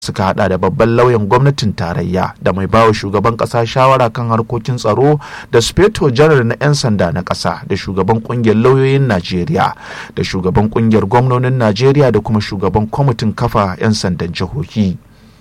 suka hada da babban lauyan gwamnatin tarayya da mai bawa shugaban kasa shawara kan harkokin tsaro da speto janar na 'yan sanda na kasa da shugaban kungiyar lauyoyin najeriya da shugaban kungiyar gwamnonin najeriya da kuma shugaban kwamitin kafa 'yan sandan jihohi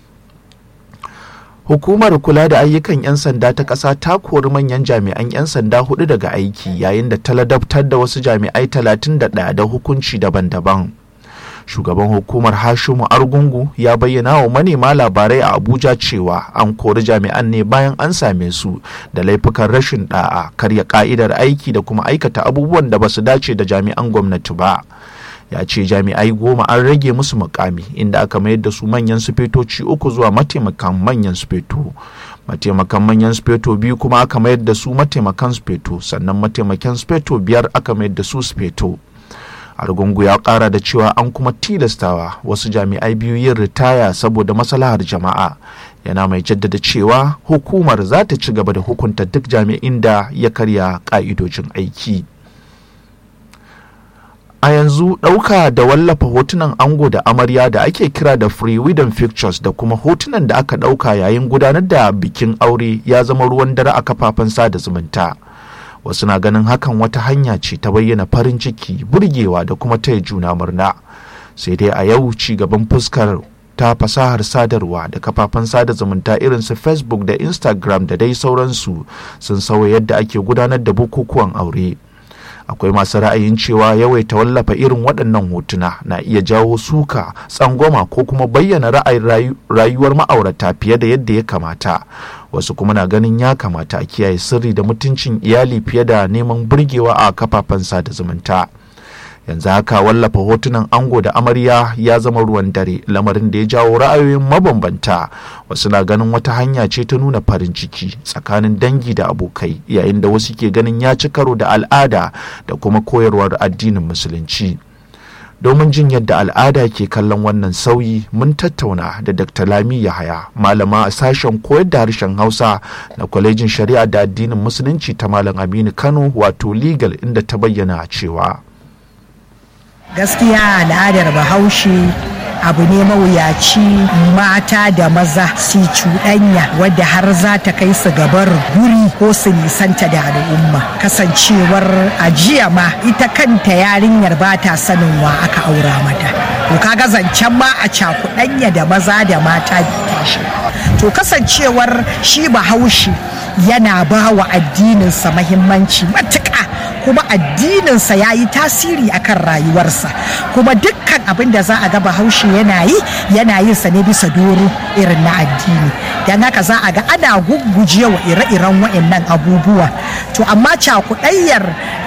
hukumar kula da ayyukan 'yan sanda ta ƙasa ta kori manyan jami'an 'yan sanda hudu daga aiki yayin da ta ladabtar da wasu jami'ai 31 da hukunci daban-daban shugaban hukumar hashimu argungu ya bayyana wa manema labarai a abuja cewa an kori jami'an ne bayan an same su da laifukan rashin da'a karya ka'idar aiki da kuma aikata abubuwan da ba su dace da jami'an gwamnati ba ya ce jami'ai goma an rage musu mukami inda aka mayar da su manyan sufetoci uku zuwa mataimakan manyan sufeto mataimakan manyan sufeto biyu kuma aka mayar da su mataimakan sufeto sannan mataimakan sufeto biyar aka mayar da su sufeto argungu ya kara da cewa an kuma tilastawa wasu jami'ai biyu yin ritaya saboda maslahar jama'a yana mai jaddada cewa hukumar za ta ci gaba da hukunta duk jami'in da ya karya ka'idojin aiki a yanzu ɗauka da wallafa hotunan ango da amarya da ake kira da free freedom pictures da kuma hotunan da aka ɗauka yayin gudanar da bikin aure ya zama ruwan dare a kafafen sada zumunta wasu na ganin hakan wata hanya ce ta bayyana farin ciki burgewa da kuma taya juna murna sai dai a yau ci gaban fuskar ta fasahar sadarwa da kafafen sada zumunta irin su facebook da instagram da dai sauransu sun sauya yadda ake gudanar da bukukuwan aure akwai masu ra'ayin cewa yawaita wallafa irin waɗannan hotuna na iya jawo suka tsangwama ko kuma bayyana ra'ayin rayuwar ma'aurata fiye da yadda ya kamata wasu kuma na ganin ya kamata a kiyaye sirri da mutuncin iyali fiye da neman burgewa a kafafen sada zumunta yanzu haka wallafa hotunan ango da amarya ya zama ruwan dare lamarin da ya jawo ra'ayoyin mabambanta wasu na ganin wata hanya ce ta nuna farin ciki tsakanin dangi da abokai yayin da wasu ke ganin ya ci karo da al'ada da kuma koyarwar addinin musulunci domin jin yadda al'ada ke kallon wannan sauyi mun tattauna da dr lami yahaya malama a sashen koyar da harshen hausa na kwalejin shari'a da addinin musulunci ta malam aminu kano wato legal inda ta bayyana cewa gaskiya al'adar bahaushe abu ne mawuyaci mata da maza su cuɗanya wadda har za ta kai su gabar guri ko su nisanta da al'umma kasancewar ajiya ma ita kanta yarinyar ba ta sanin wa aka aura mata to kaga zancen ma a cakuɗanya da maza da mata tashi to kasancewar shi bahaushe yana ba wa addininsa mahimmanci matuƙa kuma addininsa ya yi tasiri akan rayuwarsa kuma dukkan abin da za a ga bahaushe yana yi yana yin sa ne bisa doro irin na addini don haka za a ga ana gugguje wa ire-iren wa'annan abubuwa to amma cakuɗayyar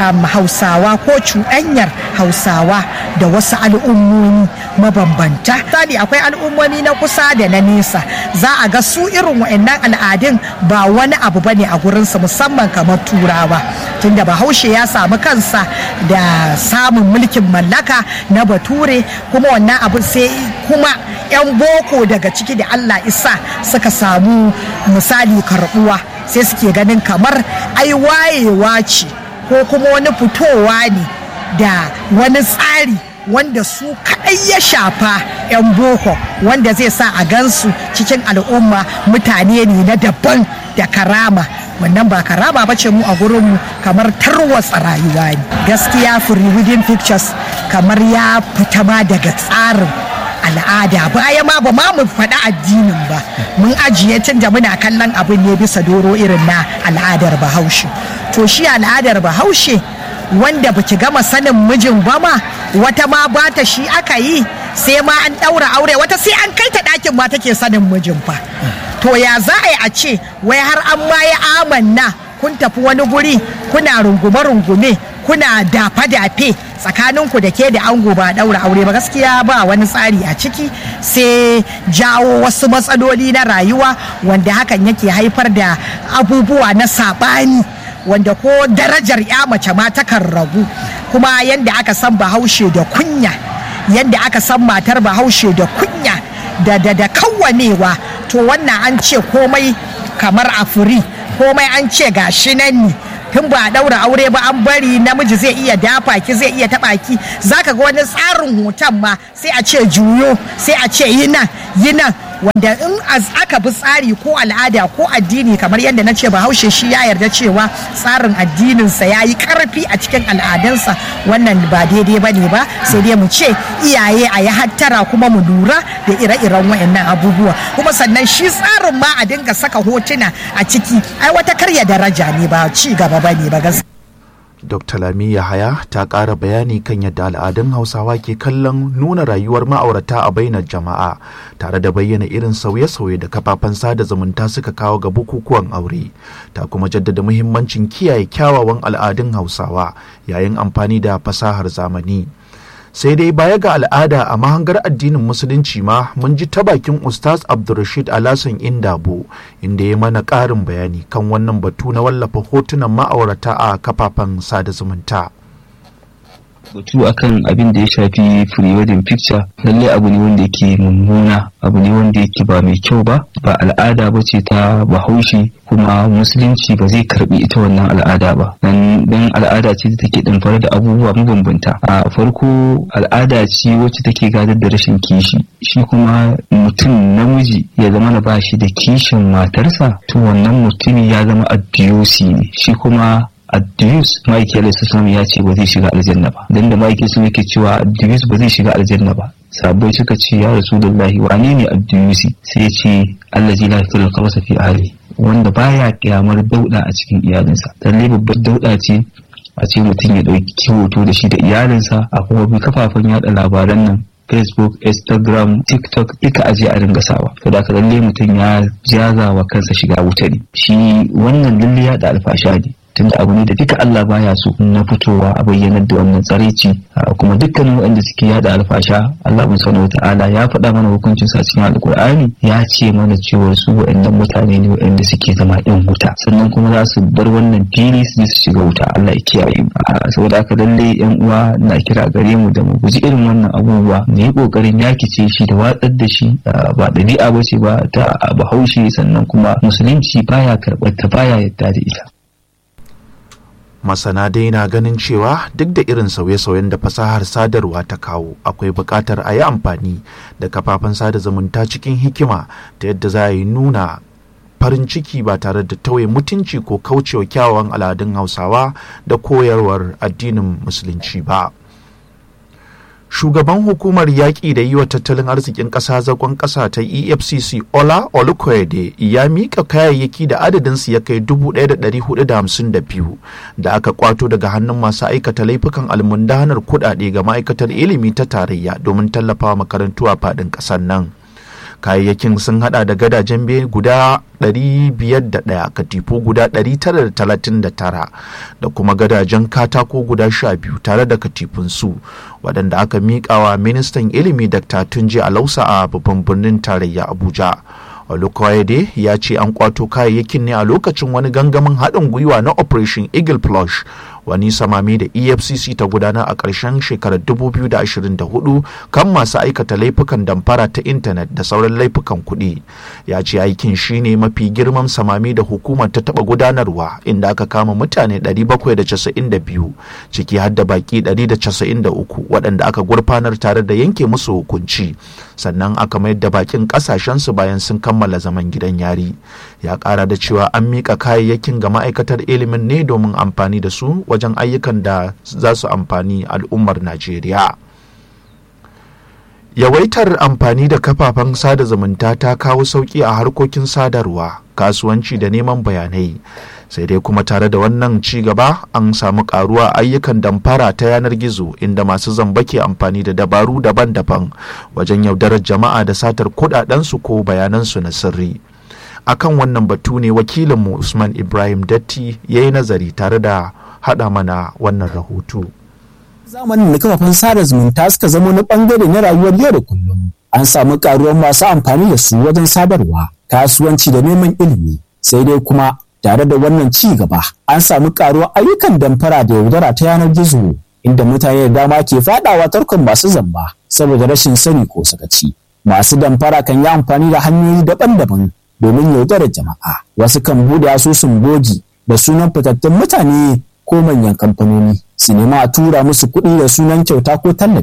hausawa ko cuɗanyar hausawa da wasu al'ummomi mabambanta sani akwai al'ummomi na kusa da na nesa za a ga su irin wa'annan al'adun ba wani abu bane a gurinsu musamman kamar turawa tunda bahaushe ya samu kansa da samun mulkin mallaka na bature kuma wannan abu sai kuma 'yan boko daga ciki da allah isa suka samu misali karbuwa sai suke ganin kamar ai wayewa ce ko kuma wani fitowa ne da wani tsari wanda su kaɗai ya shafa 'yan boko wanda zai sa a gansu cikin al'umma mutane ne na daban da karama wannan ba karama ba ce mu a gurinmu kamar tarwatsa rayuwa ne gaskiya free wedding pictures kamar ya fita ma daga tsarin al'ada baya ma ba ma mu faɗi addinin ba mun ajiye tun da muna kallon abin ne bisa doro irin na al'adar bahaushe to shi al'adar bahaushe wanda baki gama sanin mijin ba ma wata ma ba ta shi aka yi sai ma an ɗaura aure wata sai an kai ta ɗakin ma take sanin mijin fa to ya za a yi a ce wai har an ma ya amanna kun tafi wani guri kuna rungume-rungume kuna dafe-dafe tsakaninku da ke da ango ba daura aure ba gaskiya ba wani tsari a ciki sai jawo wasu matsaloli na rayuwa wanda hakan yake haifar da abubuwa na saɓani wanda ko darajar ya mace ma takan ragu kuma yadda aka san bahaushe da kunya yadda aka san matar bahaushe da kunya da da da kawwanewa to wannan an ce komai kamar a furi komai an ce gashi nan ne tun ba a daura aure ba an bari namiji zai iya dafa ki zai iya taba ki zaka ga wani tsarin hoton ma sai a ce juyo sai a ce yi nan yi nan wanda in aka bi tsari ko al'ada ko addini kamar yadda na ce bahaushe shi ya yarda cewa tsarin addininsa ya yi karfi a cikin al'adunsa wannan ba daidai ba ne ba sai dai mu ce iyaye a yi hattara kuma mu lura da ire-iren wayannan abubuwa kuma sannan shi tsarin ma a dinga saka hotuna a ciki ai wata karya daraja ne ba ci gaba ba ne ba gaskiya Dr. Lami Yahaya ta ƙara bayani kan yadda al'adun Hausawa ke kallon nuna rayuwar ma'aurata a bainar jama'a tare da bayyana irin sauye-sauye da kafafen sada zumunta suka kawo ga bukukuwan aure. Ta kuma jaddada muhimmancin kiyaye kyawawan al'adun Hausawa yayin amfani da fasahar zamani. sai dai baya ga al'ada a mahangar addinin musulunci ma mun ji ta bakin ustaz abdulrashid alasan indabo inda ya mana ƙarin bayani kan wannan batu na wallafa hotunan ma'aurata a kafafen sada zumunta batu akan abin da ya shafi pre-wedding picture lallai abu ne wanda yake mummuna abu ne wanda yake ba mai kyau ba ba al'ada ba ce ta bahaushe kuma musulunci ba zai karbi ita wannan al'ada ba dan al'ada ce da take damfare da abubuwa mabambanta a farko al'ada ce wacce take gadar da rashin kishi shi kuma mutum namiji ya zama na ba shi da kishin matarsa to wannan mutumi ya zama addiyosi ne shi kuma Addiyus Mike Alayhi ya ce ba zai shiga aljanna ba dan da Mike sun yake cewa Addiyus ba zai shiga aljanna ba sabai suka ce ya Rasulullahi wane ne Addiyusi sai ya ce allazi la yakul khabasa fi ahli wanda baya kyamar dauda a cikin iyalinsa lalle babbar dauda ce a ce mutum ya dauki hoto da shi da iyalinsa a kuma bi kafafen yada labaran nan facebook instagram tiktok duka aje a ringa sawa to da lalle mutum ya jaza wa kansa shiga wuta ne shi wannan lalle ya da alfasha ne tunda abu ne da duka Allah baya so na fitowa a bayyanar da wannan tsaraici kuma dukkanin waɗanda suke yada alfasha Allah mun sanar ta'ala ya faɗa mana hukuncin sa cikin alkur'ani ya ce mana cewa su waɗannan mutane ne waɗanda suke zama ɗin wuta sannan kuma za su bar wannan fili su je su shiga wuta Allah ya kiyaye mu saboda haka lalle yan uwa na kira gare mu da mu guji irin wannan abubuwa mu yi kokarin yakice shi da watsar da shi ba ɗabi'a ba ce ba ta bahaushe sannan kuma musulunci baya karɓar ta baya yadda da ita masana dai na ganin cewa duk da irin sauye-sauyen da fasahar sadarwa ta kawo akwai buƙatar a yi amfani da kafafen sada zumunta cikin hikima ta yadda za a yi nuna farin ciki ba tare da tauye mutunci ko kaucewa kyawawan al'adun hausawa da koyarwar addinin musulunci ba shugaban hukumar yaƙi da yi wa tattalin arzikin ƙasa zagon ƙasa ta efcc ola olukoyede ya miƙa kayayyaki da adadinsu ya kai 1,452 da aka kwato daga hannun masu aikata laifukan almundanar kuɗaɗe ga ma'aikatar ilimi ta tarayya domin tallafawa makarantu a faɗin ƙasar nan kayayyakin sun hada da gadajen biyu guda 501 katifu guda 939 da kuma gadajen katako guda 12 tare da katifunsu waɗanda aka miƙawa ministan ilimi dr tunji alausa a babban birnin tarayya abuja Olukoyede ya ce an kwato kayayyakin ne a lokacin wani gangamin haɗin gwiwa na Operation Eagle Plush wani samami da EFCC ta gudana a ƙarshen shekarar 2024 kan masu aikata laifukan damfara ta intanet da sauran laifukan kuɗi. Ya ce aikin shine mafi girman samami da hukumar ta taɓa gudanarwa inda aka kama mutane 792 ciki har da baki 193 waɗanda aka gurfanar tare da yanke musu hukunci sannan aka mayar da bakin ƙasashensu bayan sun kammala zaman gidan yari. Ya ƙara da cewa an miƙa kayayyakin ga ma'aikatar ilimin ne domin amfani da su wajen ayyukan da za su amfani al'ummar Najeriya. Yawaitar amfani da kafafen sada zumunta ta kawo sauƙi a harkokin sadarwa, kasuwanci da neman bayanai. Sai dai kuma tare da wannan ci gaba an samu ƙaruwa ayyukan damfara ta yanar gizo inda masu zamba ke amfani da dabaru daban-daban wajen yaudarar jama'a da satar kuɗaɗensu ko bayanansu na sirri. Akan wannan batu ne wakilinmu Usman Ibrahim Datti ya yi nazari tare da haɗa mana wannan rahoto. Zamanin da kafafen sada zumunta suka zama wani bangare na rayuwar yau da kullum. An samu karuwar masu amfani da su wajen sadarwa, kasuwanci da neman ilimi. Sai dai kuma tare da wannan ci gaba, an samu karuwar ayyukan damfara da yaudara ta yanar gizo, inda mutane da dama ke fadawa tarkon masu zamba saboda rashin sani ko sakaci. Masu damfara kan yi amfani da hanyoyi daban-daban domin yaudarar jama'a. Wasu kan bude asusun bogi da sunan fitattun mutane ko manyan kamfanoni su nema a tura musu kuɗi da sunan kyauta ko tallafi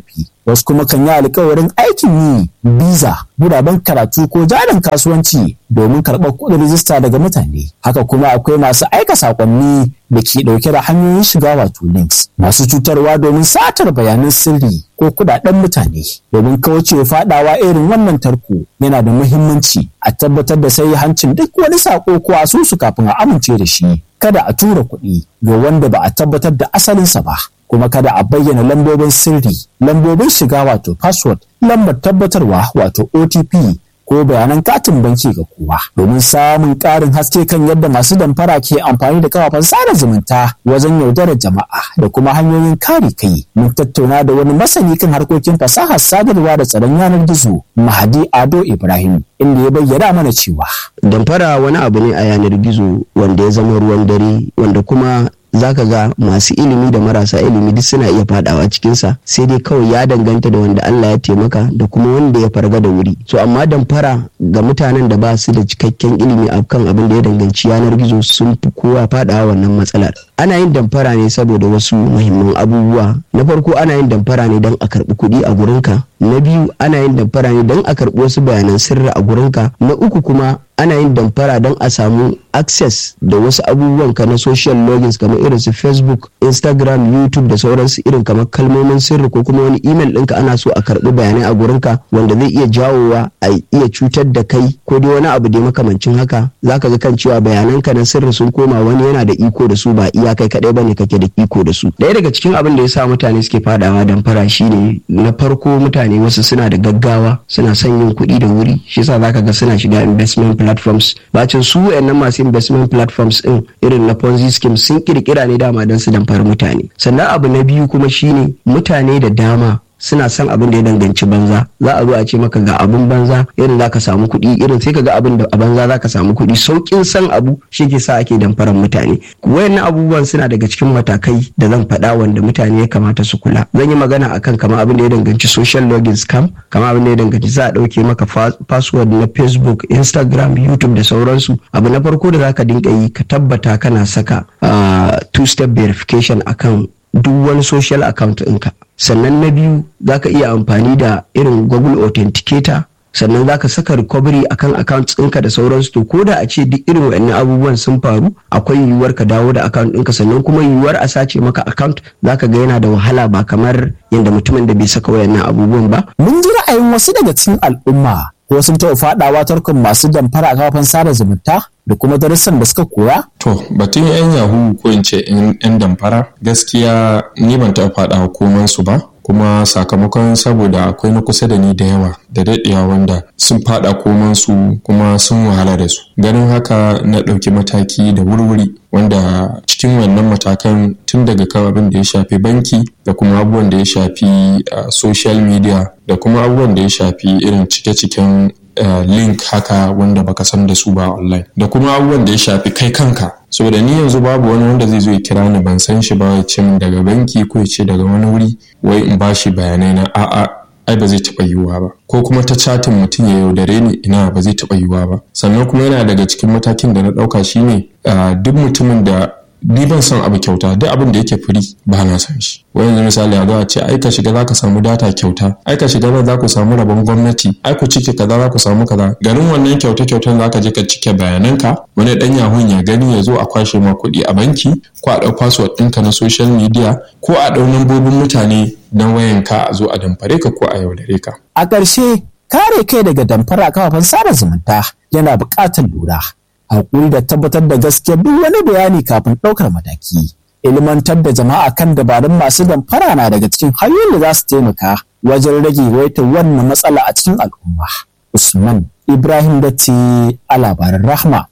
wasu kuma kan yi alkawarin aikin yi biza guraben karatu ko jarin kasuwanci domin karɓar kuɗin rijista daga mutane haka kuma akwai masu aika saƙonni da ke ɗauke da hanyoyin shiga wato links masu cutarwa domin satar bayanan sirri ko kuɗaɗen mutane domin kauce faɗawa irin wannan tarko yana da muhimmanci a tabbatar da sai hancin duk wani saƙo ko asusu kafin a amince da shi kada a tura kuɗi ga wanda ba a tabbatar da asalinsa ba kuma kada a bayyana lambobin sirri lambobin shiga wato password lambar tabbatarwa wato otp ko bayanan katin banki ga kowa domin samun ƙarin haske kan yadda masu damfara ke amfani da kafafen sada zumunta wajen yaudarar jama'a da kuma hanyoyin kare kai mun tattauna da wani masani kan harkokin fasahar sadarwa da tsaron yanar gizo mahadi ado ibrahim inda ya bayyana mana cewa damfara wani abu ne a yanar gizo wanda ya zama ruwan dare wanda kuma zaka ga masu ilimi da marasa ilimi duk suna iya fadawa cikinsa sai dai kawai ya danganta da wanda Allah ya taimaka da kuma wanda ya farga da wuri so amma damfara ga mutanen da ba su da cikakken ilimi a kan abin da ya danganci yanar gizo sun fi kowa fadawa wannan matsalar ana yin damfara ne saboda wasu muhimman abubuwa na farko ana yin damfara ne don a karbi kuɗi a gurinka na biyu ana yin damfara ne don a karbi wasu bayanan sirri a gurinka na uku kuma ana yin damfara don a samu access da wasu abubuwan ka na social logins kamar irin su facebook instagram youtube da sauransu irin kamar kalmomin sirri ko kuma wani email ɗinka ana so a karɓi bayanai a gurinka wanda zai iya jawowa a iya cutar da kai ko dai wani abu da makamancin haka zaka ga kan cewa bayananka na sirri sun koma wani yana da iko da su ba iya kai kaɗai bane kake da iko da su ɗaya daga cikin abin da ya sa mutane suke fadawa damfara shine na farko mutane wasu suna da gaggawa suna son yin kuɗi da wuri shi yasa zaka ga suna shiga investment platforms bacin su wayannan masu investment platforms din irin na ponzi scheme sun kirkira ne dama don su damfari mutane sannan abu na biyu kuma shine mutane da dama suna son abin da ya danganci banza za a zo a ce maka ga abin banza irin za ka samu kuɗi irin sai ka ga abin da a banza za ka samu kuɗi sauƙin san abu shi ke sa ake damfaran mutane wayannan abubuwan suna daga cikin matakai da zan faɗa wanda mutane ya kamata su kula zan yi magana akan kama abin da ya danganci social login scam kama abin da ya danganci za a ɗauke maka password na facebook instagram youtube da sauransu abu na farko da za ka dinga yi ka tabbata kana saka two step verification akan duk wani social account ɗinka sannan na biyu za ka iya amfani da irin google authenticator sannan za ka saka recovery akan account ɗinka da sauransu to ko da a ce duk irin waɗannan abubuwan sun faru akwai yiwuwar ka dawo da account ɗinka sannan kuma yiwuwar a sace maka account za ka ga yana da wahala ba kamar yadda mutumin da bai saka wayannan abubuwan ba. mun ji ra'ayin wasu daga cikin al'umma ko sun taɓa faɗawa tarkon masu damfara a kafafen sada zumunta da kuma darussan da suka koya? To, batun 'yan yahu ko in ce 'yan damfara gaskiya ni ban taɓa faɗa koman su ba. kuma sakamakon saboda akwai na kusa da ni da yawa da daɗewa wanda sun faɗa koman su kuma sun wahala da su ganin haka na ɗauki mataki da wurwuri wanda cikin wannan matakan tun daga kan abin da ya shafi banki da kuma abubuwan da ya shafi social media da kuma abubuwan da ya shafi irin cike-ciken Uh, link haka wanda baka san da su ba online da kuma abubuwan da ya shafi kai kanka saboda ni yanzu babu wani wanda zai zo ya kira ni ban san shi ba ya ce min daga banki ko ya ce daga wani wuri wai in bashi bayanai na a'a ai ba zai taɓa yiwuwa ba ko kuma ta chatin mutum ya yaudare ni ina ba zai taɓa yiwuwa ba sannan kuma yana daga cikin matakin da na ɗauka shine uh, duk mutumin da ni ban son abu kyauta duk abin da yake firi ba na son shi wai yanzu misali a zo a ce ai ka shiga za ka samu data kyauta ai ka shiga za ku samu rabon gwamnati ai ku cike kaza za ku samu kaza garin wannan kyauta kyautan za ka je ka cike bayananka wani dan yahun ya gani ya zo a kwashe ma kuɗi a banki ko a ɗau password ɗinka na social media ko a ɗau lambobin mutane na wayanka a zo a damfare ka ko a yaudare ka. a ƙarshe kare kai daga damfara a kafafen sada zumunta yana buƙatar lura haƙuri da tabbatar da gaskiya duk wani bayani kafin ɗaukar mataki. Ilimantar da jama'a kan dabarun masu damfara na daga cikin hanyoyin da za su taimaka wajen rage waitar wannan matsala a cikin al'umma. Usman Ibrahim Datti a labaran Rahma.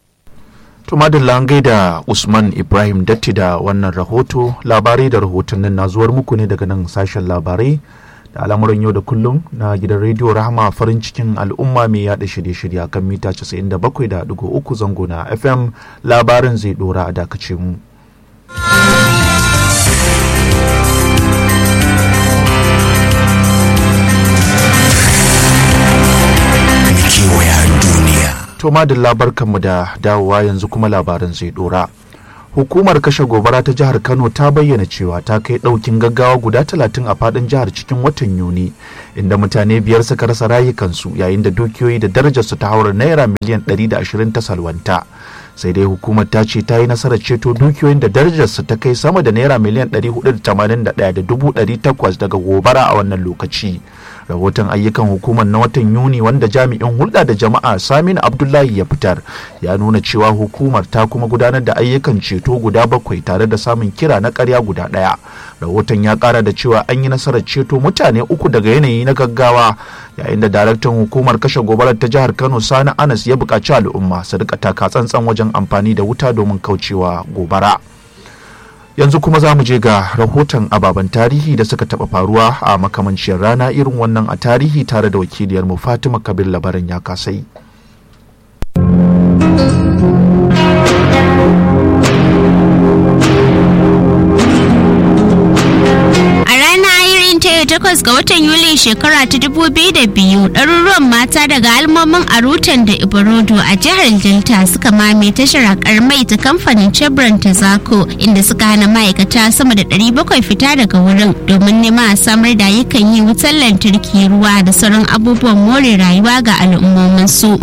To madalla an gaida Usman Ibrahim Datti da wannan rahoto labarai da rahotannin na zuwar muku ne daga nan sashen labarai da al'amuran yau da kullum na gidan rediyo rahama farin cikin al'umma mai yada shirye-shirye kan mita 97.3 zango na fm labarin zai dora a dakace mu to madalla barkanmu da dawowa yanzu kuma labarin zai dora hukumar kashe gobara ta jihar kano ta bayyana cewa ta kai ɗaukin gaggawa guda talatin a faɗin jihar cikin watan yuni inda mutane biyar suka rasa rayukansu yayin da dukiyoyi da darajarsu ta haura naira miliyan 120 ta salwanta sai dai hukumar ta ce ta yi nasarar ceto dukiyoyin da darajarsu ta kai sama da naira miliyan 481,800 daga gobara a wannan lokaci rahoton ayyukan hukumar na watan yuni wanda jami'in hulɗa da jama'a saminu abdullahi ya fitar ya nuna cewa hukumar ta kuma gudanar da ayyukan ceto guda bakwai tare da samun kira na karya guda ɗaya rahoton ya ƙara da cewa an yi nasarar ceto mutane uku daga yanayi na gaggawa yayin da daraktan hukumar kashe gobarar ta jihar kano sani anas ya buƙaci al'umma su rika taka tsantsan wajen amfani da wuta domin kaucewa gobara. yanzu kuma za mu je ga rahoton ababen tarihi da suka taɓa faruwa a makamanciyar rana irin wannan a tarihi tare da wakiliyarmu fatima kabir labaran ya kasai takwas ga watan Yulin shekara ta dubu biyu da biyu ɗaruruwan mata daga almomin Arutan da Iborodo a jihar Delta suka mame tashar haƙar mai ta kamfanin Chevron ta Zako inda suka hana ma'aikata sama da ɗari bakwai fita daga wurin domin nema a samar da ayyukan yi wutar lantarki ruwa da sauran abubuwan more rayuwa ga al'ummominsu.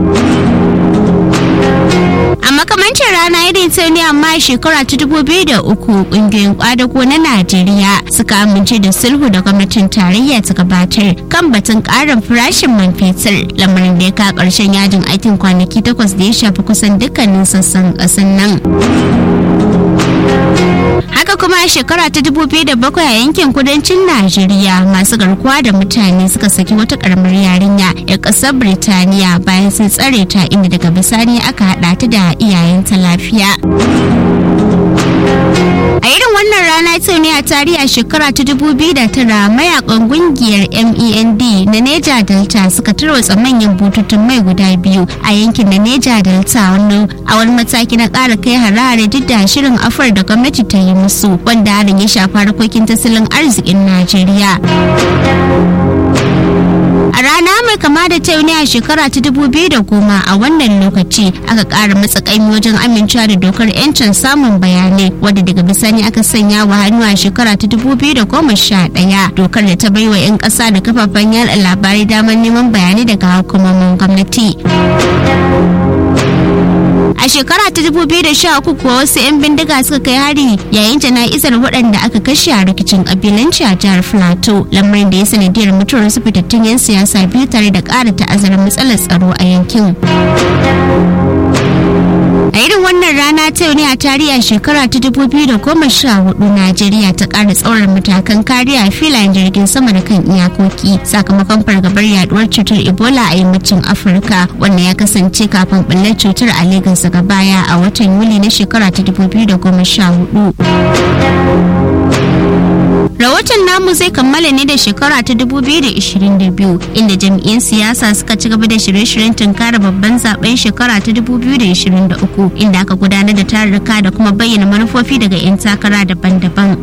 a makamancin rana irin ta ne amma shekara ta dubu biyu da uku kungiyoyin kwadago na najeriya suka amince da sulhu da gwamnatin tarayya ta gabatar kan batun karin farashin man fetur lamarin da ya ka karshen yajin aikin kwanaki takwas da ya shafi kusan dukkanin sassan kasan nan haka kuma a shekara ta 2007 a yankin kudancin najeriya masu garkuwa da mutane suka saki wata karamar yarinya ya kasar birtaniya bayan sun tsare ta inda daga bisani aka hada ta da iyayenta lafiya a irin wannan rana ta ne a tarihi a shekara ta 2009 mayakan kungiyar mend na neja delta suka tarwatsa manyan bututun mai guda biyu a yankin na neja delta a wani mataki na ƙara kai harare duk da shirin afar da gwamnati ta yi musu wanda harin ya shafa harkokin tattalin arzikin najeriya a rana mai kama da ta ne a shekara ta dubu biyu da goma a wannan lokaci aka ƙara matsakaimi wajen amincewa da dokar 'yancin samun bayanai wadda daga bisani aka sanya wa hannu a shekara ta dubu biyu da goma sha ɗaya dokar da ta bai wa 'yan ƙasa da kafafen yada labarai damar neman bayanai daga hukumomin gwamnati. a shekara ta 2013 kuwa wasu 'yan bindiga suka kai hari yayin jana'izar waɗanda aka kashe a rikicin kabilanci a jihar plateau lamarin da ya sanadiyar mutuwar su fitattun 'yan siyasa biyu tare da ƙara ta'azzarar matsalar tsaro a yankin a irin wannan rana ta ne a tarihi a shekara ta 2014 najeriya ta ƙara tsaurar matakan kariya a filayen jirgin sama da kan iyakoki sakamakon fargabar yaduwar cutar ebola a yammacin afirka wanda ya kasance kafin ɓullar cutar a lagos daga baya a watan yuli na shekara ta 2014 rahoton namu zai kammala ne da shekara ta 2022 inda jam'iyyar siyasa suka ci gaba da shirye-shiryen tunkara babban zaben shekara ta 2023 inda aka gudanar da tarurruka da kuma bayyana manufofi daga 'yan takara daban-daban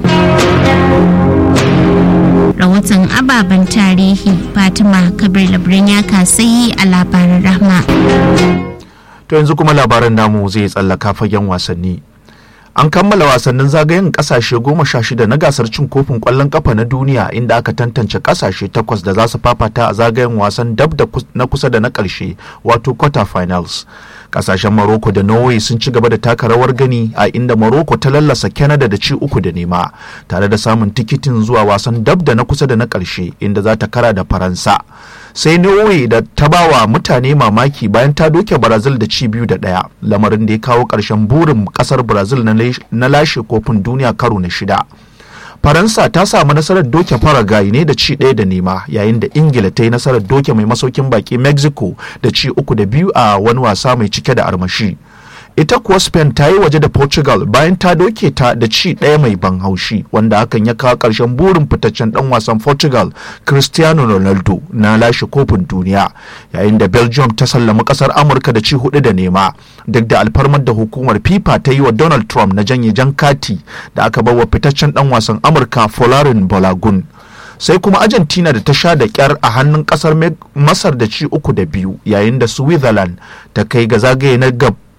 rahoton ababen tarihi fatima kabir labirin ya kasayi a labaran rahma to yanzu kuma labaran namu zai tsallaka fagen wasanni an kammala wasannin zagayen kasashe goma sha shida na gasar cin kofin kwallon kafa na duniya inda aka tantance kasashe takwas da za su fafata a zagayen wasan dab da na kusa da na karshe wato quarter finals kasashen Morocco da Norway sun ci gaba da taka rawar gani a inda Morocco ta lallasa Canada da ci uku da nema tare da samun tikitin zuwa wasan dab da na kusa da na karshe inda za ta kara da Faransa sai Norway da ta bawa mutane mamaki bayan ta doke Brazil da ci biyu da ɗaya lamarin da ya kawo ƙarshen burin ƙasar Brazil na lashe kofin duniya karo na shida. Faransa ta samu nasarar doke Paraguay ne da ci ɗaya da nema yayin da Ingila ta yi nasarar doke mai masaukin baki Mexico da ci uku da biyu a wani wasa mai cike da armashi. ita kuwa spain ta yi waje da portugal bayan ta doke ta da ci ɗaya mai ban haushi wanda hakan ya kawo ƙarshen burin fitaccen ɗan wasan portugal cristiano ronaldo na lashe kofin duniya yayin da belgium ta sallami ƙasar amurka da ci hudu da nema duk da alfarmar da hukumar fifa ta yi wa donald trump na janye jan kati da aka bawa fitaccen ɗan wasan amurka folarin balagun sai kuma argentina da ta sha da kyar a hannun kasar masar da ci uku da biyu yayin da switzerland ta kai ga zagaye na gab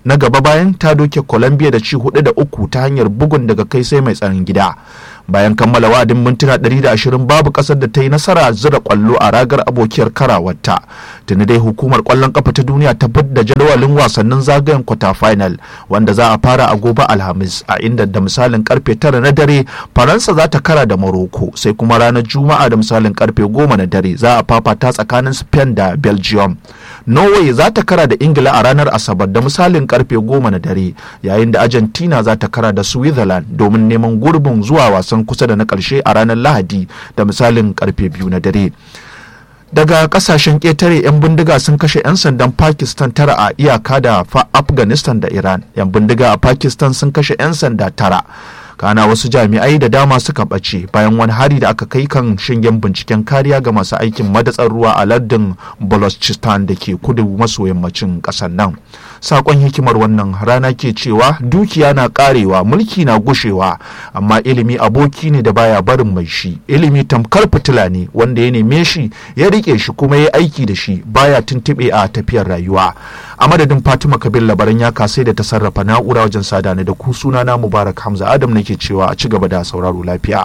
na gaba bayan ta doke colombia da ci hudu da uku ta hanyar bugun daga kai sai mai tsaron gida bayan kammala wa'adin mintuna 120 babu kasar da ta yi nasara zura kwallo a ragar abokiyar karawarta tuni dai hukumar kwallon kafa ta duniya ta da jadawalin wasannin zagayen kwata final wanda za a fara a gobe alhamis a inda da misalin karfe 9 na dare faransa za ta kara da morocco sai kuma ranar juma'a da misalin karfe 10 na dare za a fafata tsakanin spain da belgium norway za ta kara da ingila a ranar asabar da misalin karfe 10 na dare yayin da argentina za ta kara da switzerland domin neman gurbin zuwa wasan kusa da na karshe a ranar lahadi da misalin karfe 2 na dare daga kasashen ƙetare 'yan bindiga sun kashe 'yan sandan pakistan tara a iyaka da afghanistan da iran 'yan bindiga a pakistan sun kashe 'yan sanda tara kana wasu jami'ai da dama suka ɓace bayan wani hari da aka kai kan shingen binciken kariya ga masu aikin madatsar ruwa a lardin balochistan da ke kudu maso yammacin ƙasar nan sakon hikimar wannan rana ke cewa dukiya na karewa mulki na gushewa amma ilimi aboki ne da baya barin mai shi ilimi tamkar fitila ne wanda ya neme shi ya rike shi kuma ya aiki da shi baya tuntube a tafiyar rayuwa a madadin fatima kabir labaran ya kasai da ta sarrafa na'ura wajen sada da ku sunana mubarak hamza adam nake cewa a ci gaba da sauraro lafiya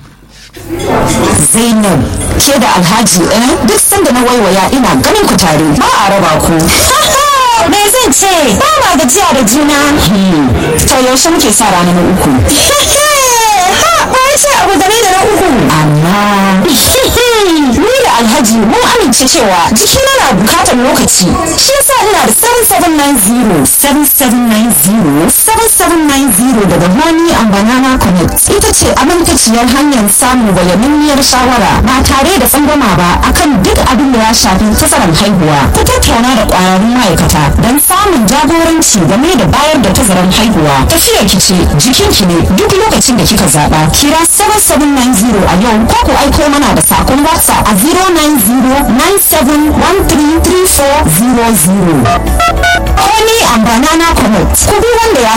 Zainab ke da Alhaji eh duk sanda na waiwaya ina ganin ku tare ba a raba ku. Me zan ce ba ma gajiya da juna. To yaushe muke sa rana na uku. Ha ba ce abu game da na uku. Amma ni da Alhaji mun amince cewa jikina na bukatar lokaci. Shi yasa ina da 7790 7790 7790 daga Honey and Banana Connect. Ita ce amintaciyar hanyar samun bayaninniyar shawara ba tare da tsangwama ba akan duk abin da ya shafi tazarar haihuwa. Ku tattauna da ƙwararrun ma'aikata don samun jagoranci game da bayar da tazarar haihuwa. Tafiyar ki ce jikinki ne duk lokacin da kika zaɓa. Kira 7790 a yau ko ku aiko mana da sakon WhatsApp a 09097133400. Honey and Banana Connect. Ku bi wanda ya